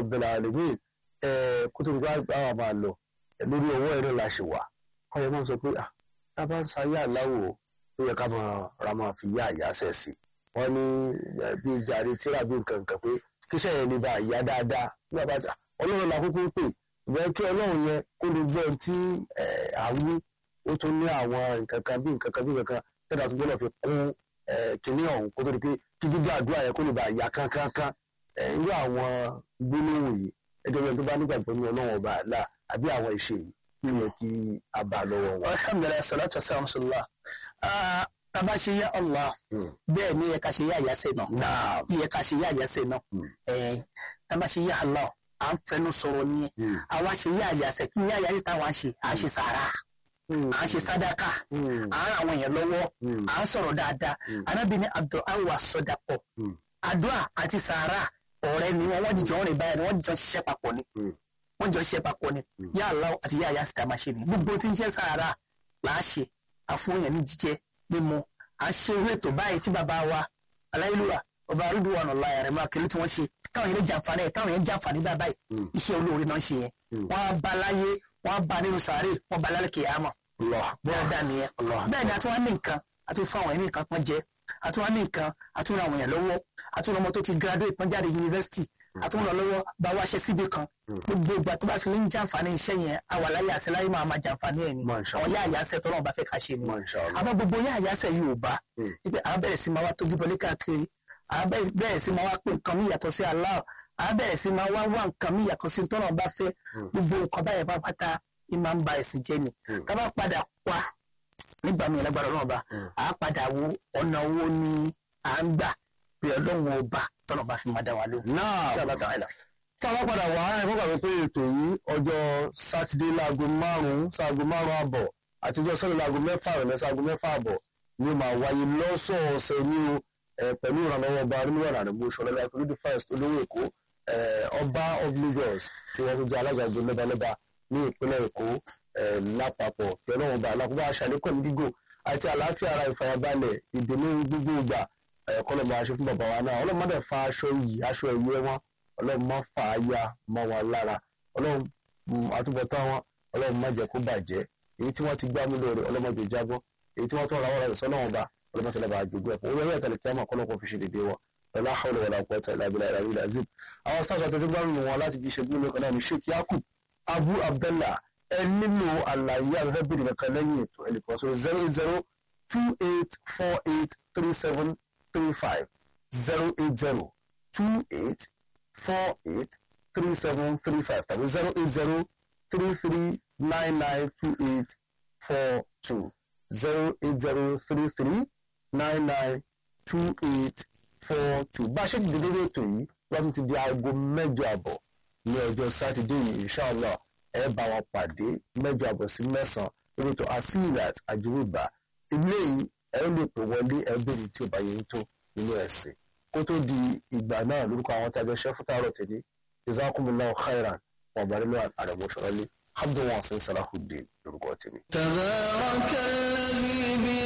rabbil alamin kó tó ní ká àwọn máa lọ lórí ọwọ́ ẹ̀rọ la ṣe wà ọyọ máa ń sọ pé ah tá a bá ń sayé aláwò ó yẹ ká máa ra máa fi yá àyàsẹ̀ sí wọ́n ní bí jàre tíra bí nǹkan nǹkan pé kíṣẹ́ yẹn ní bá yá dáadáa nígbà bá ọlọ́run la kúkú ń pè ìgbẹ́ kí ọlọ́run yẹn kó lè gbọ́ tí à ń wí ó tún ní àwọn nǹkan kan bí nǹkan kan bí nǹkan kan tẹ́lá tó gbọ́dọ̀ fi kún kínní ọ̀hún kó tó di pé kí gbígbà àdúrà yẹn kó lè bá yá kánkánká irú àwọn gbólóhùn yìí ẹjọ́ bẹ́ẹ̀ tó bá nígbàgbọ́ ní ọlọ́run ọba àlá àbí àwọn ìṣe yìí kí yẹ kí a bá a lọ́wọ́ wọn. alhamdulilayi salatu wasalam sallallahu taba ṣe yá allah bẹ́ẹ̀ ni yẹ ká ṣe yá àyàsẹ náà yẹ ká ṣe yá àyàsẹ náà taba ṣe yá allah à ń fẹnu sọ̀rọ̀ ni àwa ṣe yá àyàsẹ kí ni yá àyàsẹ táwa ṣe à ń ṣe sàrà à ń ṣe sádàkà à ń ràn àwọn èèyàn lọ́wọ́ à ń sọ̀rọ̀ dáadáa anábì ní àdó àwà sọdàpọ̀ àdúrà àti sàrà ọ̀rẹ́ ni wọn wọ́n jìjọ rìn báyìí wọ́n jìjọ ṣiṣẹ́ papọ̀ ni wọ́n jọ ṣiṣẹ́ papọ̀ ni yá Allah àti yá àyàsí tá a máa ṣe ni gbogbo tí ń ṣe sàárà là á ṣe àfúnyàn ní jíjẹ mímu à ń ṣe irú ètò báyìí tí bàbá wa aláìlúwà ọba arúgbó ọ̀nà ọ̀la ẹ̀rẹ̀ máa kiri tí wọ́n ṣe káwọn yẹn lè jàǹfààní ẹ̀ káwọn yẹn jàǹfààní bá báyìí iṣẹ́ olóore náà ń ṣe yẹn wọ́n á ba láyé wọ́n á ba nínú sàárè wọ́n ba lálẹ́ kìyàmọ̀ bẹ́ẹ̀ dá nìyẹn bẹ́ẹ̀ ni a tún wá ní nǹkan a tún fún àwọn ẹni nǹkan kan jẹ a tún wá ní nǹkan a tún ra àwọn èèyàn lọ́wọ́ a tún ra ọmọ tó ti graduate tán jáde yunifásitì a tún ràn lọ́wọ́ bá wá ṣe síbi kan gbogbo ìgbà tó bá fi lè ń jàǹfààní iṣẹ́ yẹn àwa láyé àṣẹ láyé máa ma jàǹfààní ẹ̀ ni àwọn yá àyàṣẹ tó náà bá fẹ́ ká ṣe ni àmọ́ gbogbo yá àyàṣẹ yóò bá wípé àwọn bẹ̀rẹ̀ sí máa wá tójú bọlé káàkiri àwọn bẹ̀rẹ̀ sí máa wá pé nǹkan mi yàtọ̀ sí Allah àwọn bẹ̀rẹ̀ sí máa wá wá nǹkan mi yàtọ̀ sí tó náà bá fẹ́ gbogbo nǹkan báyẹn bá pátá ní máa ń ba ẹ̀sìn jẹ́ ni ká bá padà wá nígbà míì lágbára náà bá a padà wo ọ̀nà owó ni à ń gbà pé ọlọ́run ọba tọ́nà bá fi máa dá wa lóhùn. náà tí a bá tàn án lọ. tá a bá padà wá ẹ fọ́n kàwé pé ètò yìí ọjọ́ sátidé láago márùn-ún sáago márùn-ún àbọ̀ àtijọ́ sọ́dọ̀ láago mẹ́fà rẹ̀ sáago mẹ́fà àbọ̀ ni ó máa wáyé lọ́sọ̀ọ̀sẹ̀ ní o pẹ̀lú ìrànlọ́wọ́ ọba onímọ̀ràn àdìmú ṣọlá akérèdí first olówó èkó ọba of Lagos tí wọ́n tún jẹ́ alága ìgbó lẹ́balẹ́ba ní ìpínlẹ̀ èkó lápapọ̀ kí ọlọ́run bá alákòóbá aṣàlékọ̀ ní gígùn àti àlàáfíà ara ìfarabalẹ̀ ìdùnnú gbogbo ìgbà kọ́lọ́ máa ṣe fún bàbá wa náà ọlọ́run má dẹ̀ fa aṣọ yìí aṣọ ẹ̀yẹ wọn ọlọ́run má fà á ya mọ́ wọn lára ọlọ́run àtúbọ̀tán wọn ọlọ́run má jẹ́ kó bàjẹ́ èyí tí wọ́n ti gbá mú lóore ọlọ́run má jẹ́ jábọ́ èyí tí wọ́n tọ́ ra wọ́n rẹ̀ sọ́nà wọn bá ọlọ́run má ṣẹlẹ̀ bá jogún ẹ̀fọ́ orí ẹ̀yà tẹ̀lé kíámà kọ́lọ́ kó fi ṣe dédé wọn ọlá hawla wala quwwata illa billahi al-aliyyil azim àwọn sáà tó ti gbárùn wọn láti fi ṣe gbóló kan náà ní sheikh yakub abu abdallah ẹ nílò àlàyé àfẹ́fẹ́ bèrè kankan lẹ́yìn ètò ẹnìkan so zero eight zero two eight four eight three seven three five zero eight zero two eight four eight three seven three five tàbí zero eight zero three three nine nine two eight four two zero eight zero three three nine nine two eight four two bá a ṣe dìde lórí ètò yìí wọ́n ti di aago mẹ́jọ àbọ̀ ní ọjọ́ sátidé yìí inshallah ẹ bá wọn pàdé mẹ́jọ àbọ̀ sí mẹ́sàn-án lórí ètò asilat àjùmọ̀bá ilé yìí ẹ lè pè wọlé ẹ béèrè tí ò bá yẹn tó nínú ẹ̀sìn kó tó di ìgbà náà lórúkọ àwọn tí a jọ ṣe fún tààrọ̀ tẹ̀lé jazakumullahu khairan wọn bá nínú àrẹ̀mọ́sọ̀rọ̀lé abdul wasin salahuddin lórúkọ tèmi. تبارك الذي